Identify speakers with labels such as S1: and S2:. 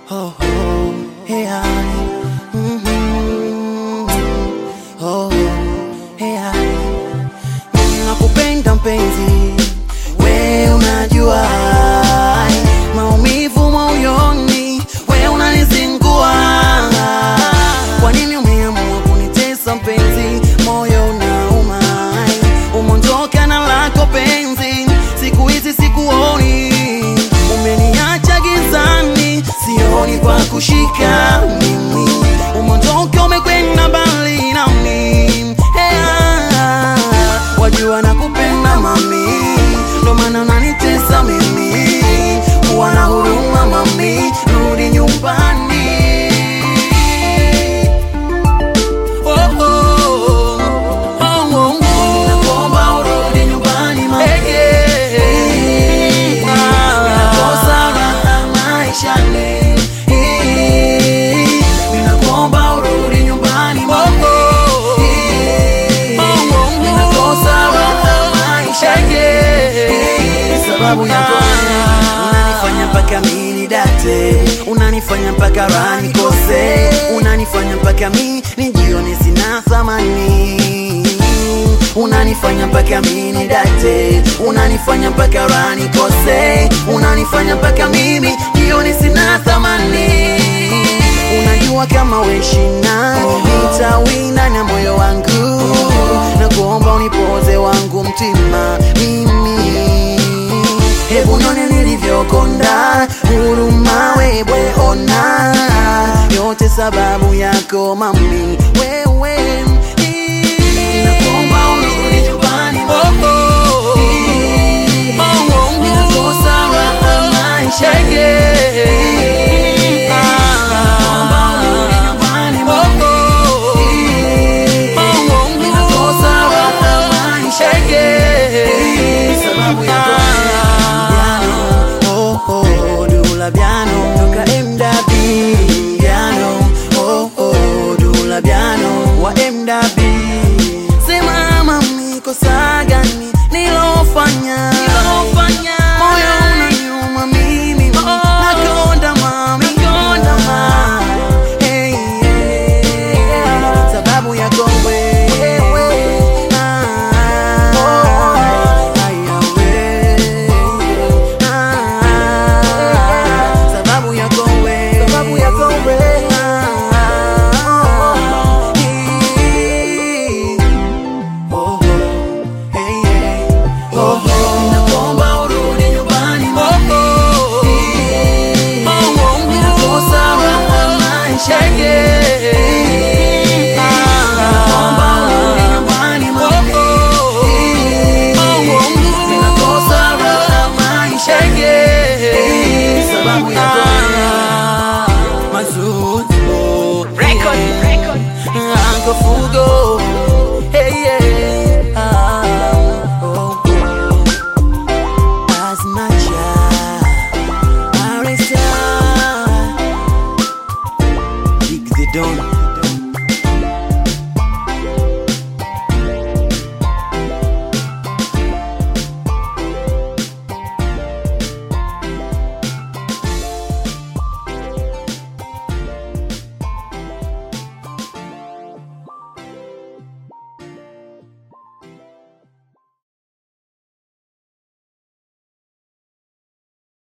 S1: Oh, oh, hey, I. Mhm. Oh, hey, I. Nakupenda mpenzi, we unajua maumivu moyoni, we unanizingua. Kwa nini umeamua kunitesa mpenzi? Moyo unauma, umondoka na lako penzi, siku hizi sikuoni, umeniacha gizani, sioni kwa kushika mimi, umondoka umekwenda mbali nami hey, ah, wajua nakupenda mami, ndo maana unanitesa mimi, kuwa na huruma mami, rudi nyumbani. Oh, oh, oh, oh, oh. Nakuomba urudi nyumbani mami. Ninakosa raha maishani. Ninakuomba urudi nyumbani mami. Ninakosa raha maishani. Sababu yako unanifanya mpaka mimi nidate, unanifanya mpaka raha nikose, unanifanya mpaka mimi nijione sina thamani, unanifanya mpaka mimi nidate, unanifanya mpaka raha nikose, unanifanya mpaka mimi jione sina thamani. Unajua kama weshina nitawina na moyo wangu, na kuomba unipoze wangu mtima mimi Hebu none nilivyokonda, huruma wewe ona, yote sababu yako mami, wewe Nakuomba urudi nyumbani mami. Ninakosa raha maishani. Nakuomba urudi nyumbani mami. Ninakosa raha maishani. Sababu yako Piano, oh, oh, Dula Piano, toka MW Piano, oh, oh, Dula Piano wa MW. Sema mami, kosa gani nilofanya? Moyo unaniuma mimi, nakonda mami, Hey, yeah. Sababu yako wewe Ah, haya wewe. Ah, sababu yako wewe. Ah, hii. Oh, oh, hey, hey. Oh, oh. Nakuomba urudi nyumbani mami. Ninakosa raha maishani. Nakuomba urudi nyumbani mami. Ninakosa raha maishani. Sababu yako